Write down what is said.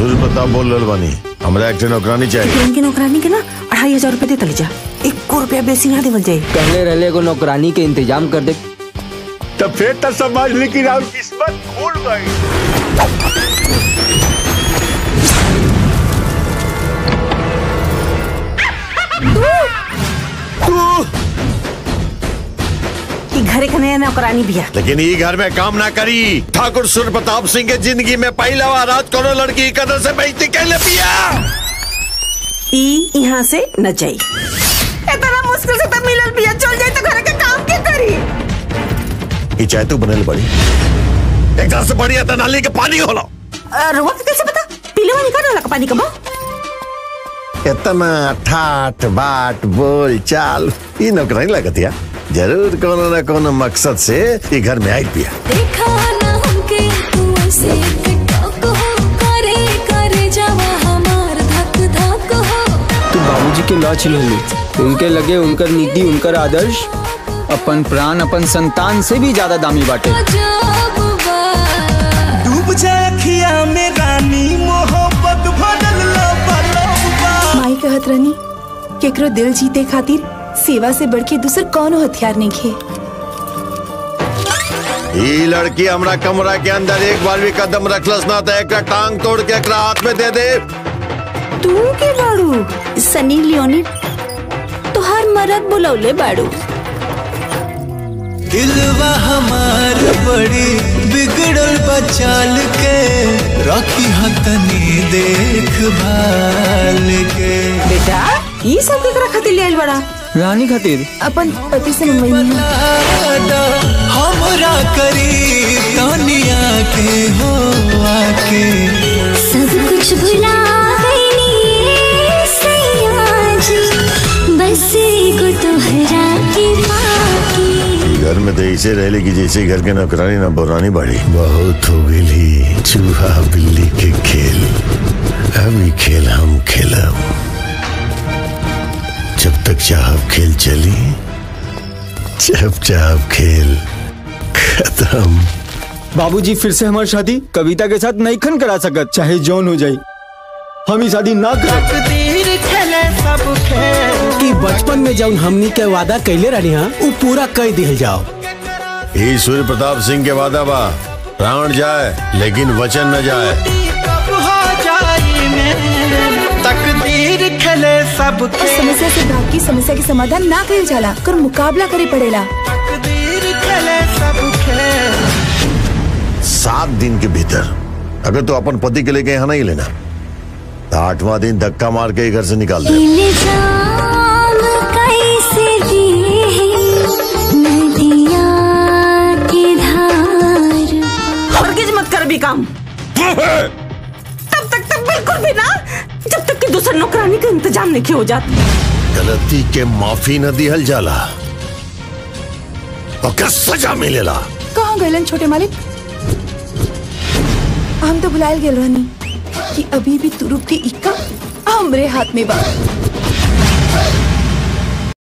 सूर्य प्रताप बोल रहल बानी हमरा एक ठे नौकरानी चाहिए किरण की नौकरानी के ना अढ़ाई हजार रुपए दे तली जा एक रुपया बेसी ना देवल जाए पहले रहले एगो नौकरानी के इंतजाम कर दे तो फिर तो समझ ली कि राउर किस्मत खुल गई कि घरे का नया नौकरानी बिया लेकिन ये घर में काम ना करी ठाकुर सूर्य प्रताप सिंह के जिंदगी में पहला बार रात कोनो लड़की की कदर से बेइज्जती कैले पिया ई यहाँ से न जाई इतना मुश्किल से तो मिलल बिया चल जाई तो घरे का काम के करी ये चाय तू बनल बड़ी एक तरह से बढ़िया तो नाली के पानी होला रुआ के कैसे पता पीले वाली का नाला का पानी कबो इतना ठाठ बाट बोल चाल ये नौकरानी लगतिया जरूर कोनो ना कोनो मकसद से ये घर में आई पिया देखा ना हमके तू ऐसे कटक हो करे करे जावा हमार धक धक हो तू बाबूजी के लॉ छिलली उनके लगे उनकर नीति उनकर आदर्श अपन प्राण अपन संतान से भी ज्यादा दामी बाटे जब बा डूब जाए अखिया में रानी मोहब्बत भरल लबलबा माई कहत रहनी केकरो दिल जीते खातिर सेवा से बढ़ के दूसर कौनो हथियार नहीं खे ये लड़की हमरा कमरा के अंदर एक बार भी कदम रखलस ना तो एक टांग तोड़ के एकरा हाथ में दे दे तू के बाड़ू सनी लियोनी तुहार मरद बुलौले बाड़ू दिलवा हमार बड़ी बिगड़ल बचाल के रखी हतनी देख भाल के बेटा ई सब केकरा खातिर ले आइल बड़ा रानी खातिर अपन पति से मंगवाई है लाडा हमरा करी तनिया के हो आके सब कुछ भुला गई सैया जी बस एगो तोहरा के बाकी घर में तो ऐसे रह कि जैसे घर के नौकरानी ना पुरानी बढ़ी बहुत हो गई चूहा बिल्ली के खेल अभी खेल हम खेलब जब तक चाहब खेल चली जब चाहब खेल खत्म बाबूजी फिर से हमारी शादी कविता के साथ नहीं खन करा सकत चाहे जौन हो जाए हम ही शादी ना कर तकदीर खेले सब खेल कि बचपन में जौन हमनी के वादा कैले रही हाँ वो पूरा कर दिल जाओ ये सूर्य प्रताप सिंह के वादा बा प्राण जाए लेकिन वचन न जाए कब हो जाई में तकदीर खेले सब और समस्या से भाग की समस्या के समाधान ना कइल जाला कर मुकाबला करे पड़ेला तकदीर खेले सब खेल सात दिन के भीतर अगर तू अपन पति के लेके यहाँ नहीं लेना तो आठवां दिन धक्का मार के ही घर से निकाल दे इल्जाम कैसे दिए नदिया की धार हरगिज मत कर भी काम तब तक तक बिल्कुल भी ना जब तक कि दूसर नौकरानी का इंतजाम नहीं हो जात गलती के माफी न दिहल जाला और सजा मिलेला कहाँ गलन छोटे मालिक हम तो भुलायल गेल रहनी कि अभी भी तुरुप के इक्का हमरे हाथ में बा